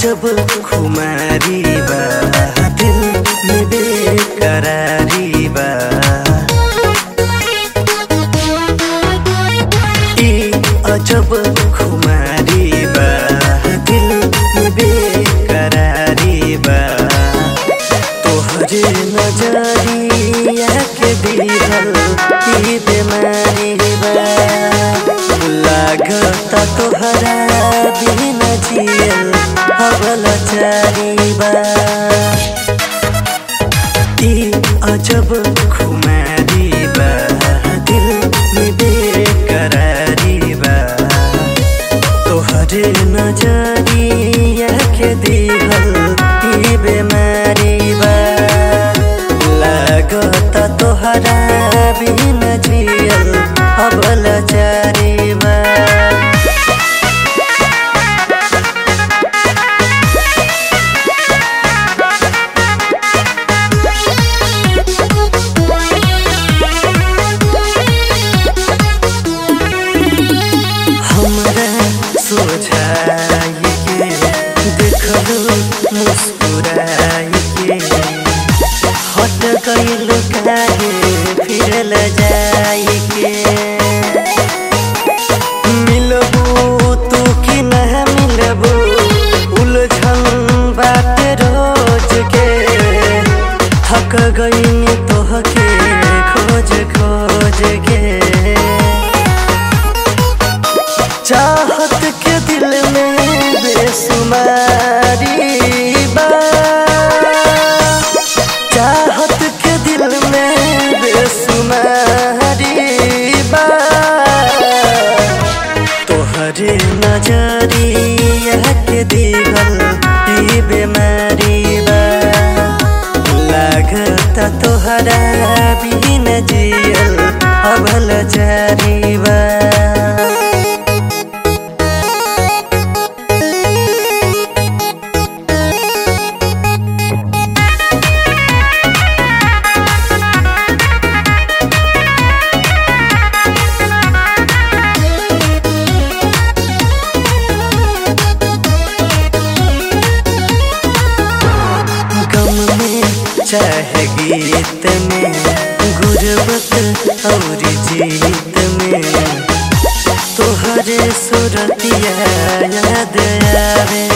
अजब खुमारी बा दिल में बेकरारी बा ई अजब खुमारी बा दिल में बेकरारी बा तोहरे नजरिया के दिहल ई बीमारी बा लागता तोहरा बिना जियल अबल चारी बा ई अजब खुमारी बा दिल में बेकरारी बा तोहरे नजरिया के दिहल ई बीमारी बा लागता तोहरा बिना जियल अबल चारी बा हमरा सोझाई के देखलो मुस्कुराई के हट गइल काहे फिरल जाई के मिलबू तू कि न मिलबू उलझन बात रोज के थक गईन तोहके खोज खोज के चाहत के दिल में बेसुमारी बा चाहत के दिल में बेसुमारी बा तोहरे नजरिया के दिहल ई बीमारी बा लागता तोहरा बिन जियल अभल जारी बा गम में चाहे गीत में गुरबत और जीत में तोहरे सुरतिया याद आवे